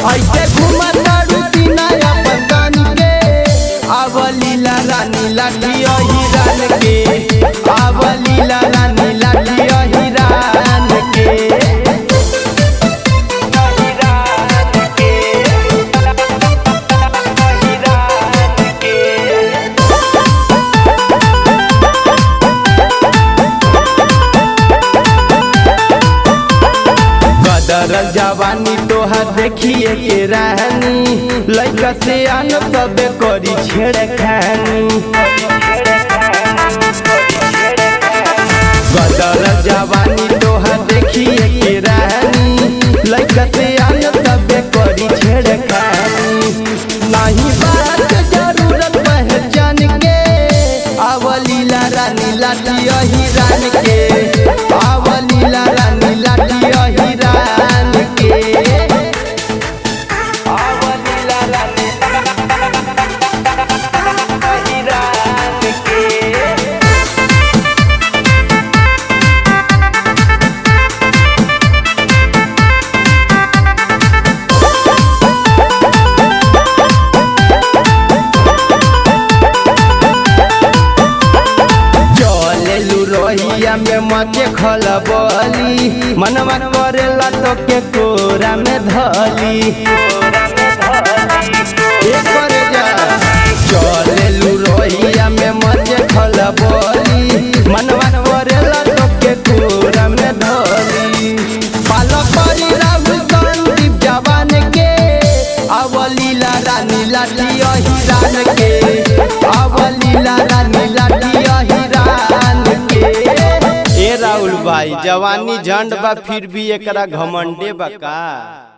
ऐसे घुमतारू बिना अपन कान के आव लीला रानी लाठी अहिरान के आव लीला रानी लाठी अहिरान के गदरल जवानी तोहर देखिए के रानी लइका से आन सबे करी छेड़ खानी गदरल जवानी तोहर देखिए के रानी लइका से आन सबे करी छेड़ खानी नहीं बात जरूरत पहचान के आवलीला रानी लाठी अहिरान के आवलीला रानी लाठी अहिरान के आवलीला रानी अहिरान के चलेलू रोहिया में मचे खलबली मनवा करेला तो के कोरा में धली ए करे जा चलेलू रोहिया में मचे खलबली मनवा करेला तो के कोरा में धली पाला परी राहुल संदीप जवान के अवलीला रानी लाठी अहिरान के अवलीला रानी लाठी अहिरान के ए राहुल भाई जवानी झंड बा फिर भी एकरा घमंडे बा का